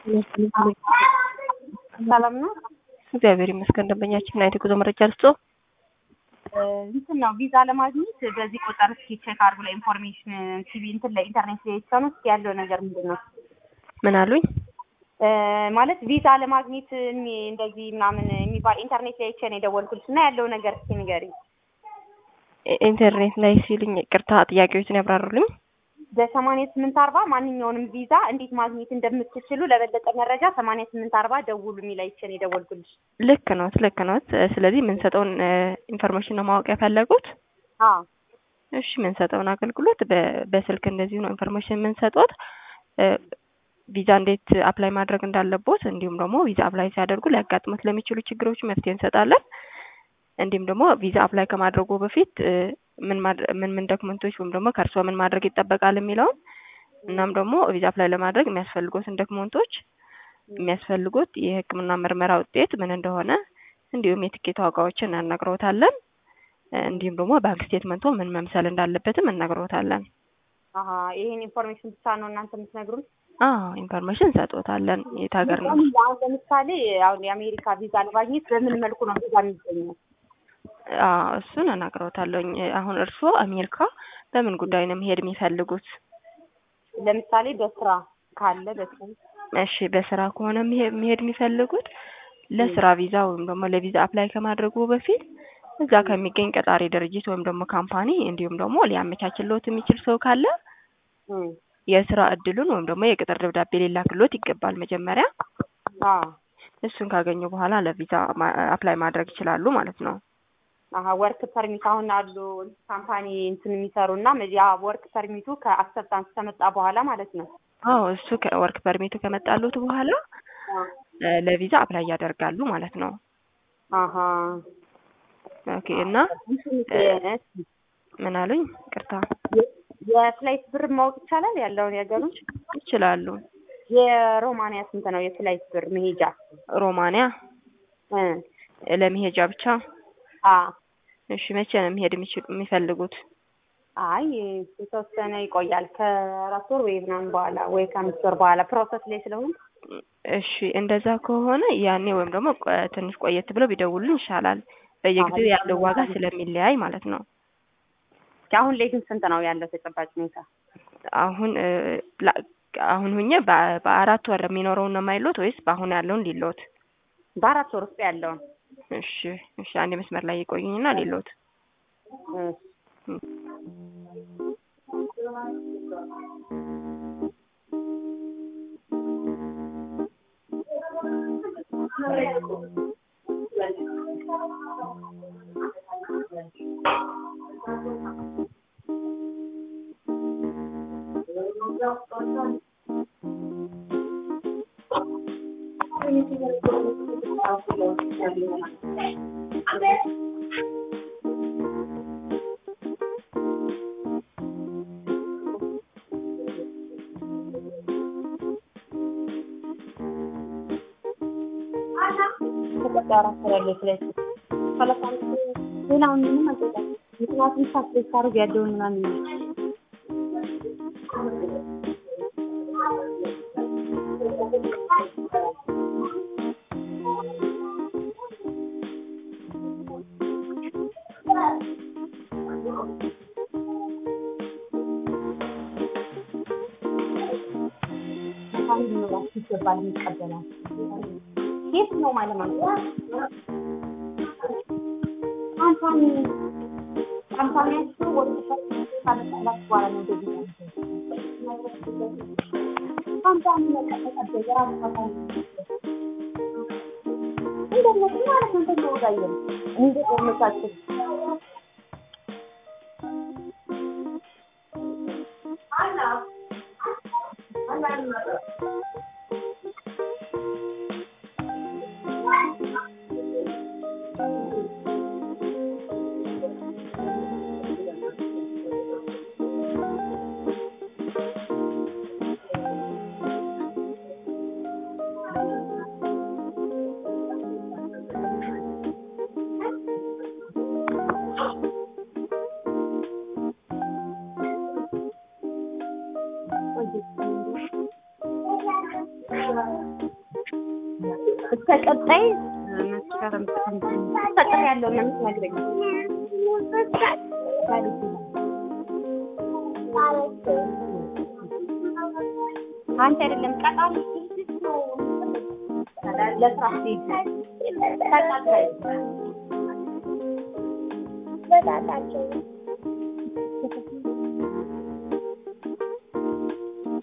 ሰላም ነው። እግዚአብሔር ይመስገን። ደንበኛችን ምን አይነት የጉዞ መረጃ ልስጦ? እንትን ነው ቪዛ ለማግኘት በዚህ ቁጥር እስኪ ቼክ አድርጉ ላይ ኢንፎርሜሽን ቲቪ እንትን ላይ ኢንተርኔት ላይ የተሰኑ እስኪ ያለው ነገር ምንድን ነው ምን አሉኝ? ማለት ቪዛ ለማግኘት እሚ- እንደዚህ ምናምን የሚባል ኢንተርኔት ላይ አይቼ ነው የደወልኩልሽ እና ያለው ነገር እስኪ ንገሪኝ። ኢንተርኔት ላይ ሲልኝ ቅርታ ጥያቄዎችን ያብራሩልኝ። በሰማንያ ስምንት አርባ ማንኛውንም ቪዛ እንዴት ማግኘት እንደምትችሉ ለበለጠ መረጃ ሰማንያ ስምንት አርባ ደውሉ የሚል አይቼ ነው የደወልኩልሽ። ስለዚህ ልክ ኖት፣ ልክ ኖት። ስለዚህ የምንሰጠውን ኢንፎርሜሽን ነው ማወቅ የፈለጉት? አዎ እሺ፣ የምንሰጠውን አገልግሎት በ- በስልክ እንደዚሁ ነው ኢንፎርሜሽን የምንሰጡት። ቪዛ እንዴት አፕላይ ማድረግ እንዳለቦት እንዲሁም ደግሞ ቪዛ አፕላይ ሲያደርጉ ሊያጋጥሙት ለሚችሉ ችግሮች መፍትሄ እንሰጣለን። እንዲሁም ደግሞ ቪዛ አፕላይ ከማድረጉ በፊት እ፣ ምን ማድረ- ምን ምን ዶክመንቶች ወይም ደግሞ ከእርስዎ ምን ማድረግ ይጠበቃል የሚለውን እናም ደግሞ ቪዛ አፕላይ ለማድረግ የሚያስፈልጉትን ዶክመንቶች የሚያስፈልጉት የሕክምና ምርመራ ውጤት ምን እንደሆነ እንዲሁም የትኬት ዋጋዎችን እናነግረውታለን። እንዲሁም ደግሞ ባንክ ስቴትመንቶ ምን መምሰል እንዳለበትም እነግረውታለን። አሀ ይሄን ኢንፎርሜሽን ብቻ ነው እናንተ የምትነግሩን? አዎ ኢንፎርሜሽን እንሰጦታለን። የት ሀገር ነው? አሁን ለምሳሌ አሁን የአሜሪካ ቪዛ ለማግኘት በምን መልኩ ነው ቪዛ የሚገኘው? አዎ እሱን እነግረውታለሁኝ። አሁን እርስዎ አሜሪካ በምን ጉዳይ ነው መሄድ የሚፈልጉት? ለምሳሌ በስራ ካለ በስራ እሺ በስራ ከሆነ መሄ- መሄድ የሚፈልጉት ለስራ ቪዛ ወይም ደግሞ ለቪዛ አፕላይ ከማድረጉ በፊት እዛ ከሚገኝ ቀጣሪ ድርጅት ወይም ደግሞ ካምፓኒ እንዲሁም ደግሞ ሊያመቻችልዎት የሚችል ሰው ካለ እም፣ የስራ እድሉን ወይም ደግሞ የቅጥር ደብዳቤ ሊላክልዎት ይገባል መጀመሪያ። አዎ እሱን ካገኙ በኋላ ለቪዛ ማ- አፕላይ ማድረግ ይችላሉ ማለት ነው። አሀ ወርክ ፐርሚት አሁን አሉ ካምፓኒ እንትን የሚሰሩ እና ያ ወርክ ፐርሚቱ ከአክሰፕታንስ ከመጣ በኋላ ማለት ነው። አዎ እሱ ከወርክ ፐርሚቱ ከመጣሉት በኋላ እ፣ ለቪዛ አፕላይ ያደርጋሉ ማለት ነው። አሀ ኦኬ እና ምን አሉኝ? ቅርታ የፍላይት ብር ማወቅ ይቻላል ያለውን ያገሩን? ይችላሉ። የሮማንያ ስንት ነው የፍላይት ብር መሄጃ? ሮማንያ እ ለመሄጃ ብቻ? አ እሺ መቼ ነው መሄድ የሚችሉ የሚፈልጉት? አይ የተወሰነ ይቆያል ከአራት ወር ወይ ምናምን በኋላ ወይ ከአምስት ወር በኋላ ፕሮሰስ ላይ ስለሆነ እሺ እንደዛ ከሆነ ያኔ ወይም ደግሞ ቆ- ትንሽ ቆየት ብለው ቢደውሉልን ይሻላል። በየጊዜው ያለው ዋጋ ስለሚለያይ ማለት ነው። አሁን ላይ ግን ስንት ነው ያለው ተጨባጭ ሁኔታ? አሁን እ፣ ላ- አሁን ሁኜ በ- በአራት ወር የሚኖረውን ነው የማይሎት ወይስ በአሁን ያለውን ሊሎት? በአራት ወር ውስጥ ያለውን እሺ እሺ፣ አንድ መስመር ላይ ይቆዩኝና ሊሎት እ፣ ተቀጣይ አራት ወር ያለው ፍላይት ሰላሳ አምስት ሌላውን ምንም አልጠጣም። ምክንያቱም ሳትሬት ሳደርግ ያለውን ምናምን ነው። ካምፓኒ ሊኖራችሁ ይገባል የሚቀበላል የት ነው ማለት ማለት ካምፓኒ ካምፓኒያችሁ ወደ ካለቃላት በኋላ ነው እንደዚህ ያለው። ካምፓኒ መቀጠቀደ የራሱ ካምፓኒ እንደነሱ ማለት ነው ተወዳየን እንደ ቆመታችሁ እስከ ቀጣይ መስከረም ፈጥር ያለው ነው የምትነግረኝ። አንተ አይደለም ቀጣሪ ለስራ ስትሄጂ ተቀጣይ በጣጣቸው